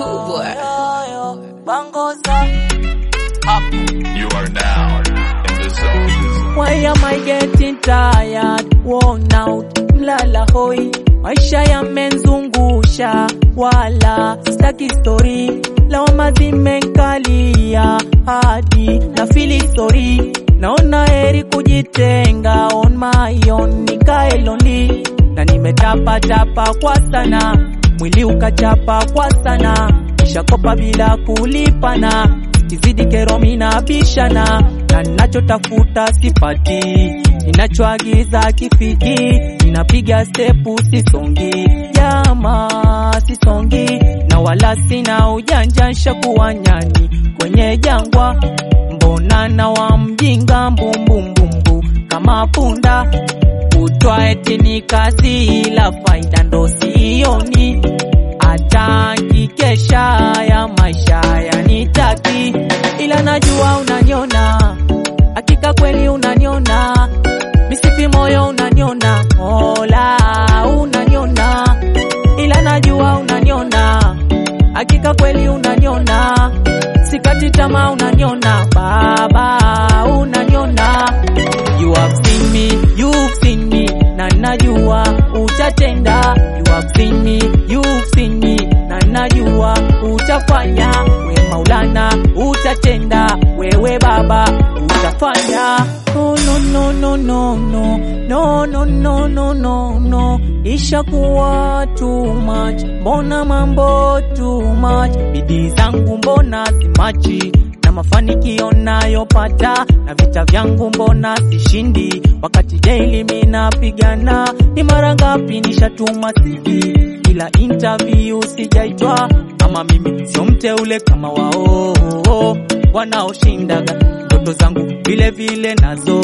Cool boy. You are now in the zone. Why am I getting tired, worn out, mlala hoi, maisha yamenzungusha, wala staki story, lawama zimenkalia hadi na fili story, naona heri kujitenga on my own, nikae lonely na nimetapatapa kwa sana, mwili ukachapa kwa sana, nishakopa bila kulipana kizidi kero mina bishana na ninachotafuta sipati, ninachoagiza kifiki, ninapiga stepu sisongi, jama sisongi, na wala sina ujanja, nshakuwa nyani kwenye jangwa, mbona na wa mjinga mbumbumbumbu kama punda kutwa eti ni kazi, ila faida ndo sioni hata nkikesha ya maisha yanitaki, ila najua unaniona, hakika kweli unaniona, misifi moyo unaniona, mola unaniona, ila najua unaniona, hakika kweli unaniona, sikati tamaa unaniona, baba unaniona, you have seen me, you've seen me, na najua utatenda, you have seen me, you've seen me, na najua utafanya, we Maulana utatenda, wewe Baba utafanya. Oh, no, no, no, no, no, no, no, no, no, no, no, ishakuwa too much, mbona mambo too much, bidii zangu mbona simachi na mafanikio nayopata na vita vyangu mbona sishindi, wakati daily minapigana. Ni mara ngapi nishatuma CV ila interview sijaitwa, ama mimi sio mteule kama wao wanaoshindaga ndoto zangu vile vile nazo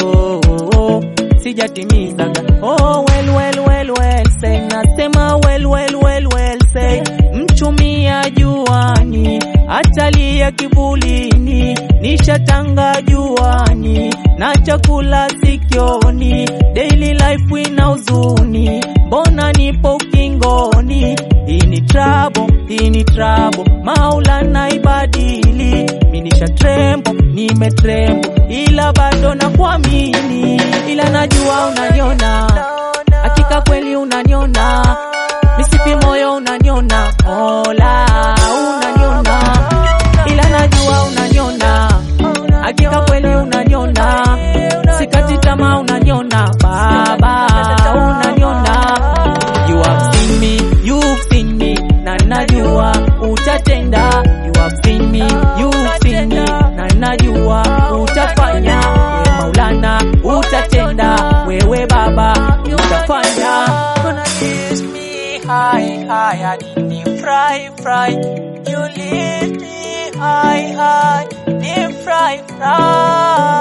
sijatimizaga. Oh, well, well, well, well, say nasema well, well, well, well, say mchumia juani atalia kivulini, nishatanga juani na chakula sikioni, daily life ina huzuni, mbona nipo ukingoni? Hii ni trouble, hii ni trouble, Maulana ibadili, minisha trembo, nimetrembo, ila bado na kuamini, ila najua unaniona, hakika kweli unaniona, misifi moyo unaniona, Mola unaniona, ila najua unaniona, hakika kweli unaniona, sikati tamaa unaniona, Baba unaniona, you have seen me, you've seen me, na najua utatenda, you have seen me, you've seen me, na najua utafanya, we Maulana utatenda, wewe Baba utafanya. Gonna kiss me high, high, hadi ni fry, fry, you lift me high, high, ni fry, fry.